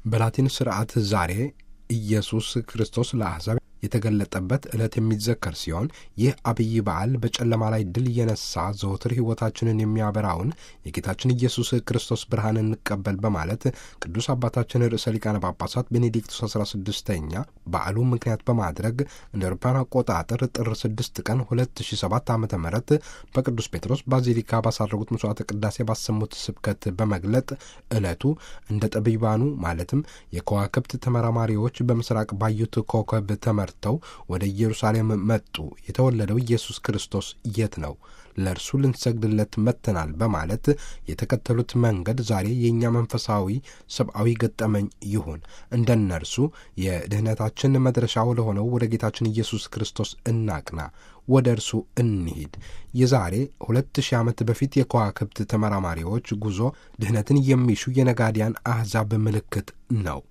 በላቲን ስርዓት ዛሬ ኢየሱስ ክርስቶስ ለአሕዛብ የተገለጠበት ዕለት የሚዘከር ሲሆን ይህ አብይ በዓል በጨለማ ላይ ድል የነሳ ዘወትር ሕይወታችንን የሚያበራውን የጌታችን ኢየሱስ ክርስቶስ ብርሃን እንቀበል በማለት ቅዱስ አባታችን ርዕሰ ሊቃነ ጳጳሳት ቤኔዲክቱስ 16ኛ በዓሉ ምክንያት በማድረግ እንደ አውሮፓውያን አቆጣጠር ጥር 6 ቀን 2007 ዓ ም በቅዱስ ጴጥሮስ ባዚሊካ ባሳረጉት መስዋዕተ ቅዳሴ ባሰሙት ስብከት በመግለጥ ዕለቱ እንደ ጠቢባኑ ማለትም የከዋክብት ተመራማሪዎች በምስራቅ ባዩት ኮከብ ተመር ተው ወደ ኢየሩሳሌም መጡ። የተወለደው ኢየሱስ ክርስቶስ የት ነው? ለእርሱ ልንሰግድለት መጥተናል በማለት የተከተሉት መንገድ ዛሬ የእኛ መንፈሳዊ ሰብአዊ ገጠመኝ ይሁን። እንደ እነርሱ የድኅነታችን መድረሻው ለሆነው ወደ ጌታችን ኢየሱስ ክርስቶስ እናቅና፣ ወደ እርሱ እንሂድ። የዛሬ ሁለት ሺህ ዓመት በፊት የከዋክብት ተመራማሪዎች ጉዞ ድኅነትን የሚሹ የነጋዲያን አሕዛብ ምልክት ነው።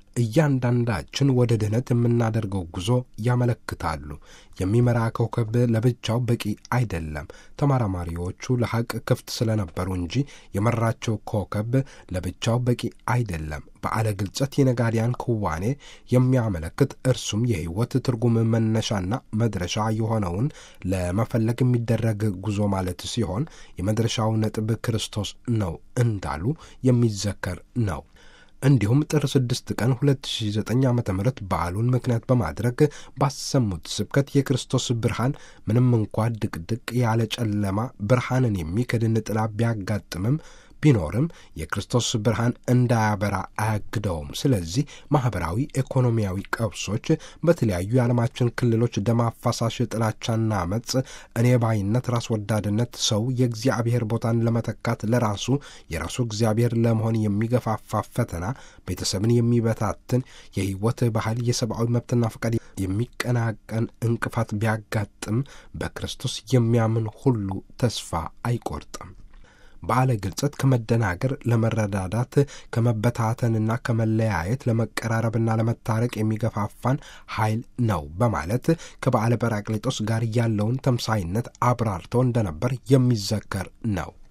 እያንዳንዳችን ወደ ድኅነት የምናደርገው ጉዞ ያመለክታሉ። የሚመራ ኮከብ ለብቻው በቂ አይደለም። ተመራማሪዎቹ ለሐቅ ክፍት ስለነበሩ እንጂ የመራቸው ኮከብ ለብቻው በቂ አይደለም። በዓለ ግልጸት የነጋዲያን ክዋኔ የሚያመለክት እርሱም የሕይወት ትርጉም መነሻና መድረሻ የሆነውን ለመፈለግ የሚደረግ ጉዞ ማለት ሲሆን የመድረሻው ነጥብ ክርስቶስ ነው እንዳሉ የሚዘከር ነው። እንዲሁም ጥር 6 ቀን 2009 ዓ ም በዓሉን ምክንያት በማድረግ ባሰሙት ስብከት የክርስቶስ ብርሃን ምንም እንኳ ድቅድቅ ያለ ጨለማ ብርሃንን የሚክድን ጥላ ቢያጋጥምም ቢኖርም የክርስቶስ ብርሃን እንዳያበራ አያግደውም። ስለዚህ ማኅበራዊ፣ ኢኮኖሚያዊ ቀውሶች በተለያዩ የዓለማችን ክልሎች ደም አፋሳሽ ጥላቻና አመፅ፣ እኔ ባይነት፣ ራስ ወዳድነት ሰው የእግዚአብሔር ቦታን ለመተካት ለራሱ የራሱ እግዚአብሔር ለመሆን የሚገፋፋ ፈተና፣ ቤተሰብን የሚበታትን የሕይወት ባህል፣ የሰብአዊ መብትና ፈቃድ የሚቀናቀን እንቅፋት ቢያጋጥም በክርስቶስ የሚያምን ሁሉ ተስፋ አይቆርጥም። በዓለ ግልጸት ከመደናገር ለመረዳዳት ከመበታተንና ከመለያየት ለመቀራረብና ለመታረቅ የሚገፋፋን ኃይል ነው በማለት ከበዓለ ጰራቅሊጦስ ጋር ያለውን ተምሳይነት አብራርተው እንደነበር የሚዘከር ነው።